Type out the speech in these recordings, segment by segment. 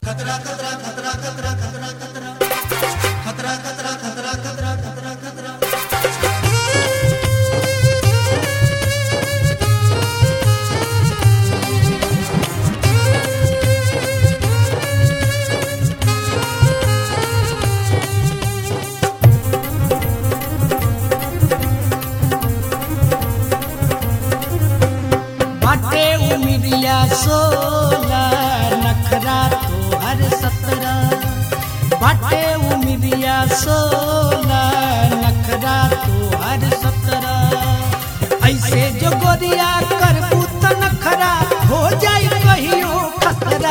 बाटे उमिरिया सोला नखरा तोहर सतरा बाटे उमिरिया सोला नखरा तोहर सतरा ऐसे जो गोरिया करबू त नखरा हो जाई कहियो खतरा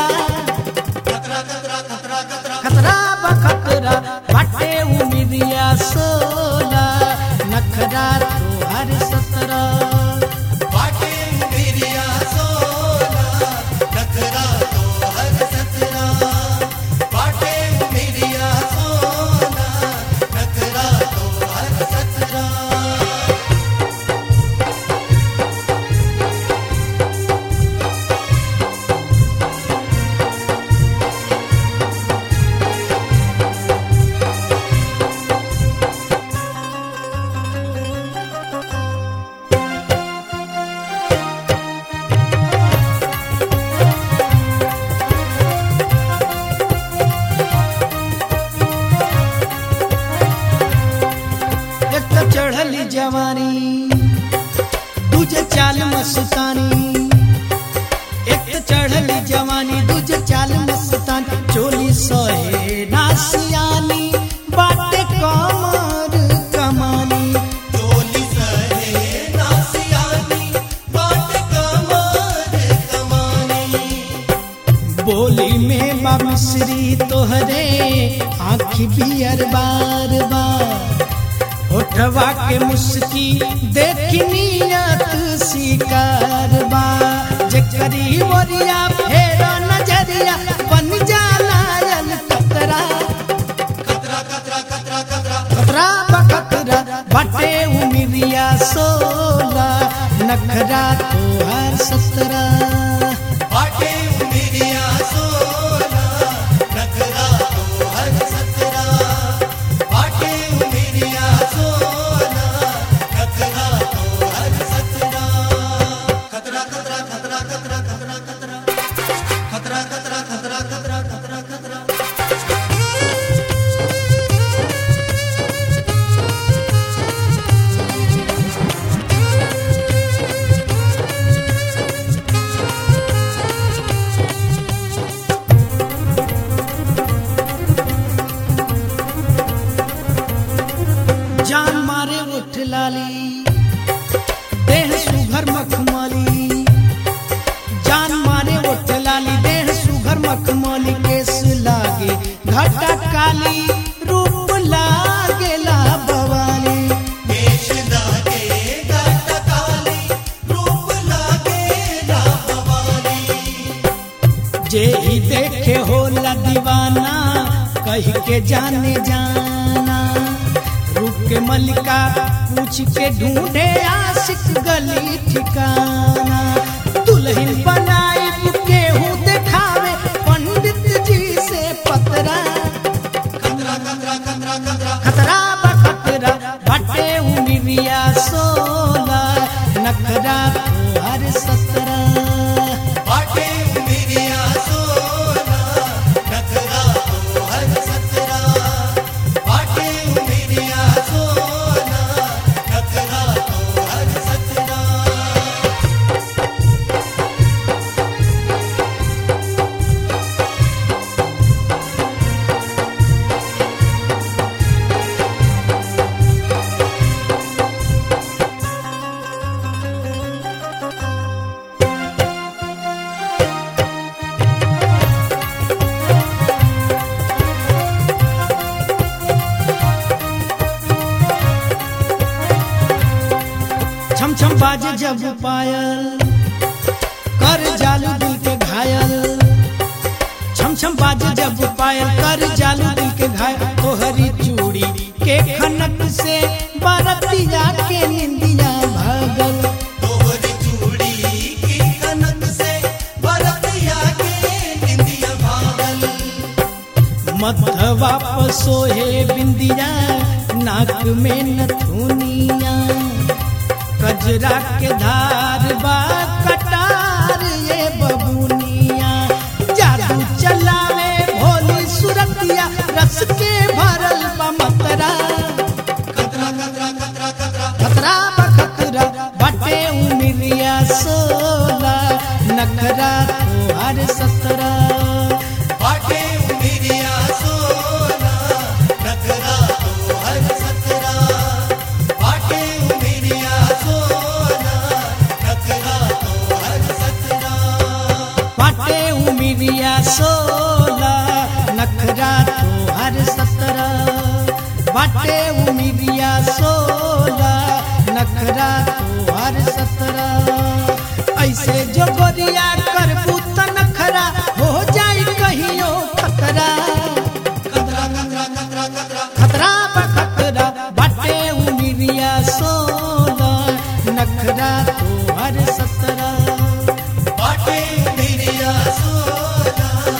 खतरा बखतरा बाटे उमिरिया सोला नखरा तोहर सतरा एक तो चढ़ली जवानी दूजे चाल मस्तानी एक तो चढ़ली जवानी दूजे चाल मस्तानी चोली सहे नासियानी बाटे कमर कमानी बोली में बा मिश्री तोहरे आँखी बियर बार बार होठवा के मुस्की देखी नियत शिकार बा जकरी वरिया फेर नजरिया बन जाला यल कतरा खतरा बखतरा बटे उमिरिया सोला नखरा तोहर सतरा जान मारे उठ लाली देह सुघर मखमली जान मारे उठ लाली देह सुघर मखमली केस लागे घटा काली रूप लागेला बवाली जे ही देखे होला दीवाना कह के जाने जाना रूप के मलिका पूछ के ढूंढे आशिक गली ठिकाना दुल्हन बनाई केहू देखावे पंडित जी से पतरा खतरा बखतरा बटे उमिरिया सोला नखरा तोहर सतरा छम छम बाजे जब पायल कर जालू दिल के घायल छम छम बाजे जब पायल कर जालू दिल के घायल तोहरी चूड़ी के खनक से बरतिया के निंदिया भागल तोहरी चूड़ी की कनक से बरतिया के निंदिया भागल मथवा पर सोहे बिंदिया नाक में नथुनिया कजरा के धार बा कटार ये बबुनिया जादू चलावे भोली सुरतिया रस के भरल बा मतरा खतरा बखतरा बटे उमिरिया सोला नखरा तोहर सतरा बाटे उमिरिया सोना नखरा तो हर सतरा बाटे उमिरिया सोना नखरा तो हर सतरा बटे उमिरिया सोला नखरा तोहर सतरा बटे उमिरिया सोला नखरा तोहर सतरा ऐसे जो गोरिया करबू त नखरा हो जाई कहियो खतरा कतरा कतरा कतरा कतरा खतरा बखतरा बाटे उमिरिया सोला नखरा तोहर सतरा बाटे उमिरिया सोना